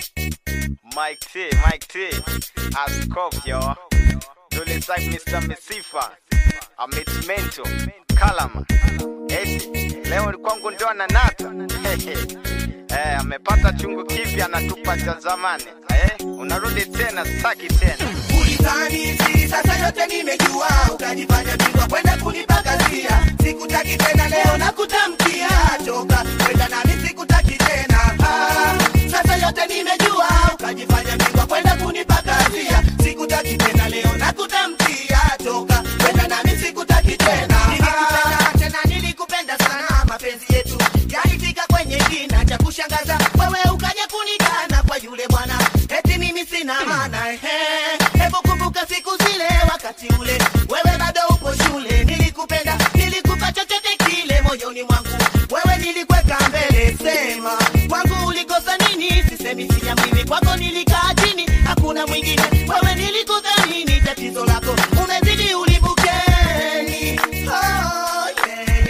Mike T, Mike T, Askof yo. Dole Zak Mr. Misifa, Amit Mento, Kalama. Eti, leo kwangu ndo ananata. Eh, amepata chungu kipya anatupa cha zamani. Eh, unarudi tena staki tena. Ulidhani siri sasa yote nimejua, ukajifanya bingwa kwenda kunipakazia. Sikutaki tena leo na kutamkia, toka kwenda nami sikutaki tena. Ah, sasa yote nimejua, ukajifanya bingwa kwenda kunipakazia. Sikutaki tena leo na kutamkia, toka kwenda nami sikutaki tena. Nilikupenda tena, nilikupenda sana, mapenzi yetu yalifika kwenye kina cha kushangaza, wewe ukaja kunikana kwa yule bwana, eti mimi sina maana ehe. Hebu kumbuka siku zile, wakati ule wewe bado upo shule. Nilikupenda, nilikupa chochote kile moyoni mwangu, wewe nilikweka mbele. Sema kwangu ulikosa nini? Sisemi siamini, kwako nilikaa chini, hakuna mwingine. Wewe nilikudhamini, tatizo lako umezidi ulibukeni. Oh, yeah,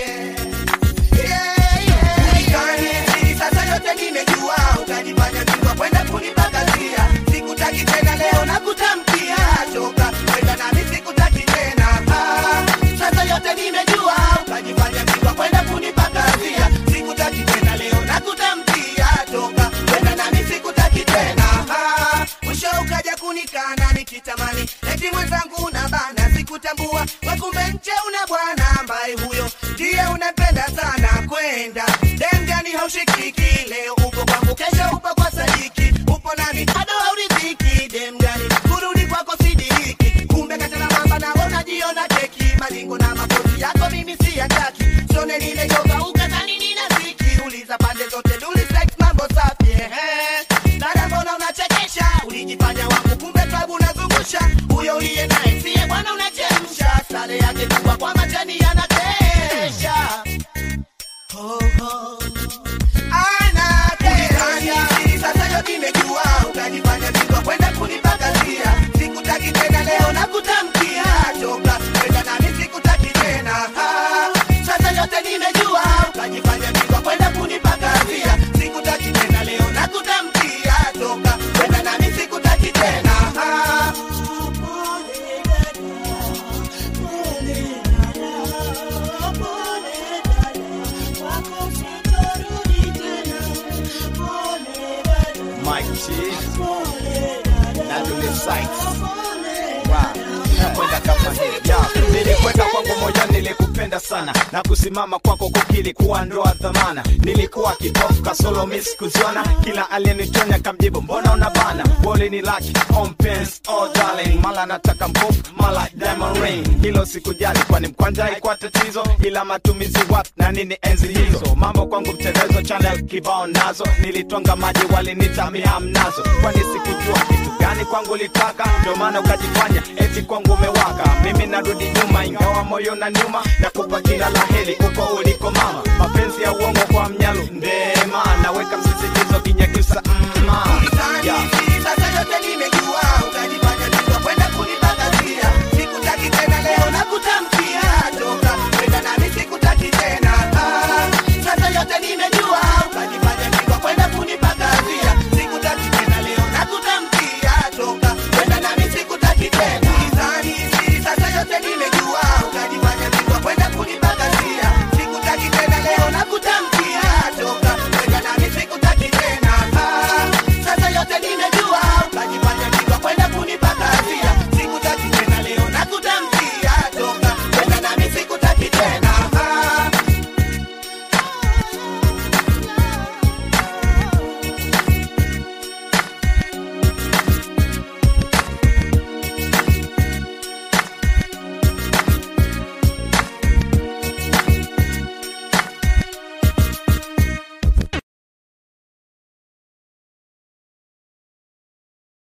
yeah. Ulikani, sasa yote nimejua, ukajifanya bingwa kwenda kunipakazia. Sikutaki tena leo na kutamkia, toka kwenda nami sikutaki tena. Ah, sasa yote nimejua, ukajifanya bingwa kwenda kunipakazia. Sikutaki tena leo na kutamkia, toka kwenda nami sikutaki tena. Ah, mwisho ukaja kunikana nikitamani eti mwenzangu una bana, sikutambua wakumbe nje una bwana ambaye huyo ndiye unapenda sana kwenda dengani, haushikiki leo uko kwangu, kesho upo kwa sadiki, upo nami bado hauridhiki. Demgani kurudi kwako sidiriki, kumbe katana mamba na unajiona keki, malingo na makosi yako mimi siyataki, sione nimechoka ukadhani nina ziki, uliza pande zote duli sex mambo safi ehe. Dada mbona unachekesha, ulijifanya wangu, kumbe tabu unazungusha, huyo uliye naye siye bwana unachemsha, sare yake kubwa kwa majani yanakesha Oh, oh. Anakesha. Sasa yote nimejua, ukajifanya bingwa kwenda kunipakazia. Sikutaki tena leo na kutamkia, toka kwenda nami sikutaki tena. Ah, Sasa yote nimejua, ukajifanya bingwa kwenda kunipakazia. Sikutaki tena leo na kutamkia, toka kwenda nami sikutaki tena. Ah. Mike T, na Dole Zak. Wow, nakwenda kama hivi. Ya, nilikwenda kwangu moja, nilikupenda sana na kusimama kwako kukili kuwa ndoa dhamana. Nilikuwa kipofu kasolo miss kuziona, kila aliyenitonya kamjibu mbona unabana. Wole ni laki on pens, oh darling, mala nataka mkofu, mala diamond ring. Hilo sikujali kwani mkwanja haikuwa tatizo, ila matumizi wapi na nini enzi hizo. Mambo kwangu mtelezo, channel kibao nazo, nilitwanga maji walinitamia mnazo, kwani sikujua kitu gani kwangu litaka, ndio maana ukajifanya eti kwangu umewaka. Mimi narudi nyuma, ingawa moyo na nyuma, nakupa kila la heri uko uliko mama. Mapenzi ya uongo kwa mnyalu ndema, naweka msisitizo kinyakyusa